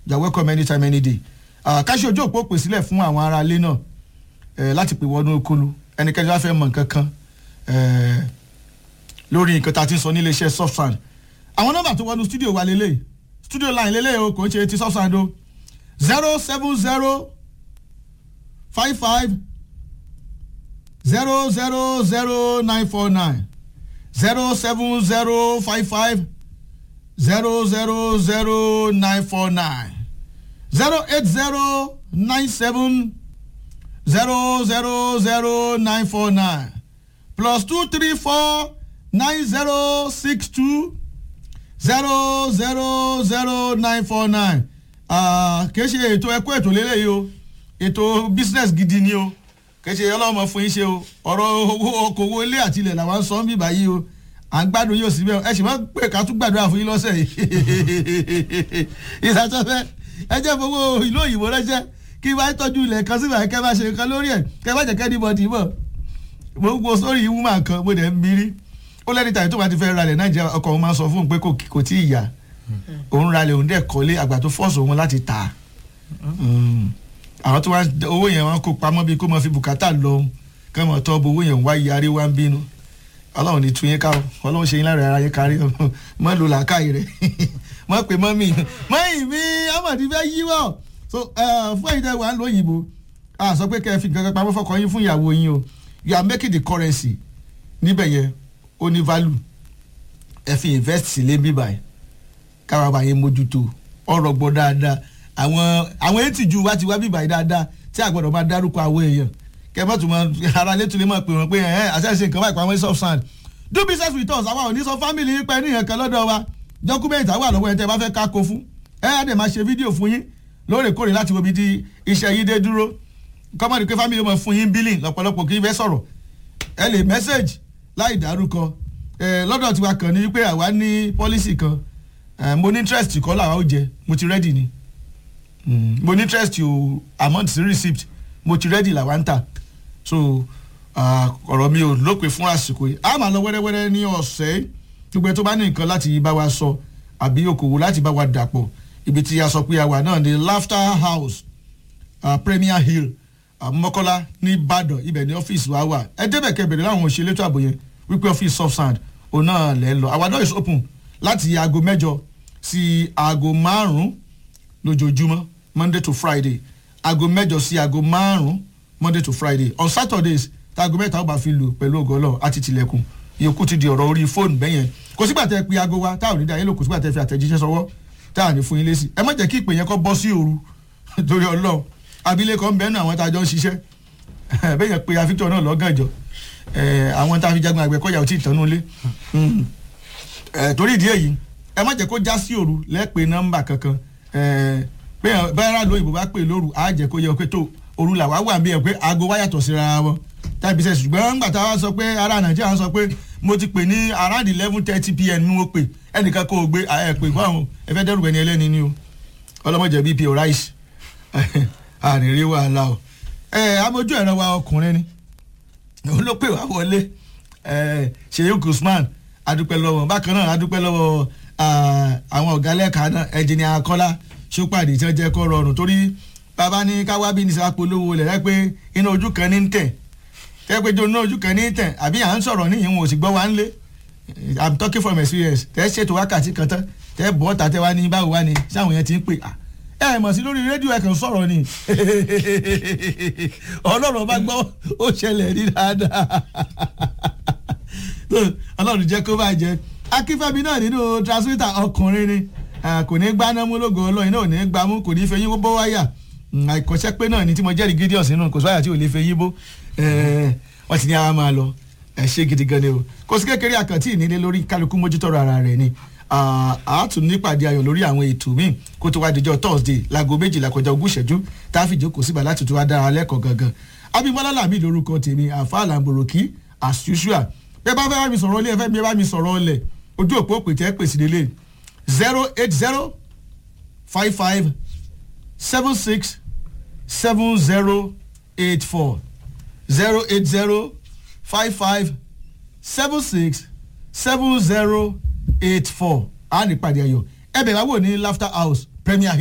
you are welcome anytime any day káṣí ojú òpó pè sílẹ̀ fún àwọn ará ilé náà láti pè wọnú okulu ẹnikẹ́ni wá fẹ́ mọ̀ nǹkan kan lórí nǹkan tá a ti ń sọ nílé iṣẹ́ Softsand àwọn nọ́mbà tó wọnú studio wa lélẹ̀ studio line lélẹ̀ o kò ń ṣe ti Softsand o zero seven zero five five zero zero zero nine four nine zero seven zero five five zero zero zero nine four nine zero eight zero nine seven zero zero zero nine four nine plus two three four nine zero six two zero zero zero nine four nine kìí ṣe ètò ẹ̀kọ́ ètò lélẹ́yìí o ètò business gidi ni o kìí ṣe ọlọ́mọ fún yín ṣe o ọ̀rọ̀ owó okòwò ilé àti ilẹ̀ làwọn sọ ń bì báyìí o à ń gbádùn yóò síbẹ̀ ẹ sì máa ń pè ká tún gbàdúrà fún yín lọ́sẹ̀ yìí ìsàtọ́fẹ́ ẹ jẹ́ fowó ìlú òyìnbó rẹ́ṣẹ́ kí wàá tọ́jú ilẹ̀ kan síbẹ̀ kẹ́ bá ṣe nǹkan lórí ẹ̀ kẹ́ bá jẹ́ kẹ́ni bọ̀dì mọ̀ mo ń gbọ́ sórí wúmà kan mo dẹ̀ ń mirí ó lẹ́ni tàbí tó bá ti fẹ́ ralẹ̀ nàìjíríà ọkọ̀ òun máa ń sọ fún un pé kò tí ì yá òun ralẹ̀ òun dẹ̀ kọ́lé àgbà tó fọ́ọ̀sì òun láti tà àwọn tó wá owó yẹn wọn kó pamọ́ bíi kó máa fi bùkátà lọ kẹ́ mọ̀ tọ́ bo owó yẹn wá yarí wá ń bínú ọlọ́run ní tún yín ká ọlọ́run ṣe yín lára ara yín kárí mọ́ lò làákàyè rẹ̀ mọ́ pé mọ́ mi mọ́yìn mi amọ̀dí fẹ́ yíwọ́ so fún ẹ̀yin tẹ́ wà ń lo òyìnbó a sọ pé kẹ́ ẹ fi nǹkan kan pamọ́ fọkàn yín fún ìyàwó yín o you are making the currency níbẹ̀ yẹn ó ní value ẹ fi invest sílé bíbá ẹ káwa bá yín mójútó ọ̀rọ̀ gbọ́ dáadáa àwọn àwọn etí ju wá ti wá bíbá yìí dáadáa tí a gbọ́dọ̀ máa dárúkọ àwọn èèyàn kẹ́mọ́ tó máa ara létí lè máa pè wọ́n pé ẹ̀ àṣẹ̀ṣe nǹkan báyìí pàmò Softsand do business with us àwa ò ní sọ family yín pẹ́ ní ìyẹn lọ́dọ̀ wa document àwa lọ́wọ́ ẹ̀ tẹ́ bá fẹ́ ká kó fún ẹ̀ á dẹ̀ máa ṣe fídíò fún yín lóòrèkóòrè láti wo ibi tí iṣẹ́ yín dé dúró kọ́mọ́dé pé family máa fún yín billing lọ́pọ̀lọpọ̀ kí n fẹ́ sọ̀rọ̀ ẹ lè message láì dárúkọ ẹ lọ́dọ̀ tiwa kàn ní pé àwa ní policy kan mo ní interest kọ́ làwa ó jẹ mo ti ready ni mo ní interest o amount sí receipt mo ti ready làwa ń tà so ọ̀rọ̀ mi ò lópin fún àsìkò yìí a máa lọ wẹ́rẹ́wẹ́rẹ́ ní ọ̀sẹ̀ gbogbo ẹ tó bá ní nǹkan láti bá wa sọ àbí okòwò láti bá wa dàpọ̀ ibi tí a sọ pé a wà náà ní laughter house uh, premier hill mọ́kọ́lá ní ìbàdàn ibẹ̀ ní ọ́fíìsì wa wà ẹ débẹ̀ kẹbẹ̀rẹ̀ láwọn òṣèlú ètò ààbò yẹn wípé ọ́fíìsì Softsand òun náà lẹ́ ń lọ our door is open láti aago mẹ́jọ sí aago márùn-ún lójoojúmọ́ monday to friday aago mẹ́jọ sí aago márùn-ún monday to friday on saturdays táago mẹ́ta ó bá fi lù pẹ̀lú ògọ́lọ́ àti tilẹ̀kùn ìyókù ti di ọ̀rọ̀ orí fóònù bẹ́yẹn kò sígbà tẹ́ pe aago wa táwọn onídàá yẹn lò kò sígbà tẹ́ fi àtẹ̀jíṣẹ́ sọwọ́ táwọn ní fún yín lésì ẹ má jẹ́ kí ìpè yẹn kọ́ bọ́ sí òru torí ọlọ́run abilékọ ń bẹ́ẹ̀ nù àwọn tá a jọ ń ṣiṣẹ́ bẹ́yẹn pe afíjọ náà lọ́gànjọ́ àwọn tá a fi jagun àgbẹ̀kọ́yà ò tí ì tánú lé torí ìdí èyí ẹ má jẹ́ kó já sí òru lẹ́pẹ́ nọ́mbà kankan bẹ́ẹ̀ rà lóyìnbó bá pè lóru á jẹ́ kó yẹ pé tó òru làwa wà bí ẹ pé aago wa yàtọ̀ síra wọn tàbí sẹ́ ṣùgbọ́n ńgbà tá a wá sọ pé ará nàìjíríà sọ pé mo ti pè ní around eleven thirty pm ni mo pè ẹnìkan kò gbé ẹ pè fún àwọn ẹ fẹ́ dẹ́rù ẹni ẹlẹ́ni ni o ọlọ́mọdé bp rice àrírí wàhálà o ẹ amójú ẹ̀rọ wa ọkùnrin ni òun ló pè wá wọlé Sheikh Usman adúpẹ́ lọ́wọ́ bákan náà adúpẹ́ lọ́wọ́ àwọn ọ̀gá lẹ́ka náà ẹ̀jìnìà Kọ́lá Ṣópàdé tí wọ́n jẹ́ kó rọrùn torí bàbá ní káwá bí ní sàpolówó lẹ̀ rẹ́ pé inú ojú kan ní ń tẹ̀ tẹ́ pé inú ojú kan ní ń tẹ̀ àbí à ń sọ̀rọ̀ ní ìwọ̀n òsì gbọ́ wa ń lé I'm talking from experience tẹ́ ṣètò wákàtí kan tán tẹ́ bọ́ tà tẹ́ wá ní báwo wá ní sáwọn yẹn ti ń pè ẹ mọ̀ sí lórí rédíò ẹ̀ kàn sọ̀rọ̀ ni ọlọ́run bá gbọ́ ó ṣẹlẹ̀ ní dáadáa ọlọ́run jẹ́ kó bá jẹ́ akínfẹ́mi náà nínú transmitter ọkùnrin ni kò ní gbá mú lógo ọlọ́yin náà ò ní gbá mú kò ní fẹ́ yín bó wáyà àìkọ́ṣẹ́ pé náà ni tí mo jẹ́rìí gideon sínú kò sọ́yà tí ò lè fẹ́ yín bó wọ́n ti ní àwa máa lọ ẹ ṣe gidi gan ni o kò sí kékeré àkàntì ìnílé lórí kálukú mójútọ́rọ̀ ara rẹ̀ ni àátún nípàdé ayọ̀ lórí àwọn ètò míì kó tó wá dijọ́ thursday láago méjìlá kọjá ogún ìṣẹ́jú tá a fi jókòó síbà láti tún wá dára lẹ́kọ̀ọ́ gangan abimbola lami lórúkọ tèmi àfa àlàmbòròkì as usual bẹ́ẹ̀ bá fẹ́ bá mi sọ̀rọ̀ ilé ẹ̀fẹ́ mi bá mi sọ̀rọ̀ ọlẹ̀ ojú òpó òpè tẹ́ pèsè délé zero eight zero five five seven six seven zero eight four zero eight zero five five seven six seven zero eight four a ní ìpàdé ayọ̀ ẹ bẹ̀ wá wò ní laughter house premier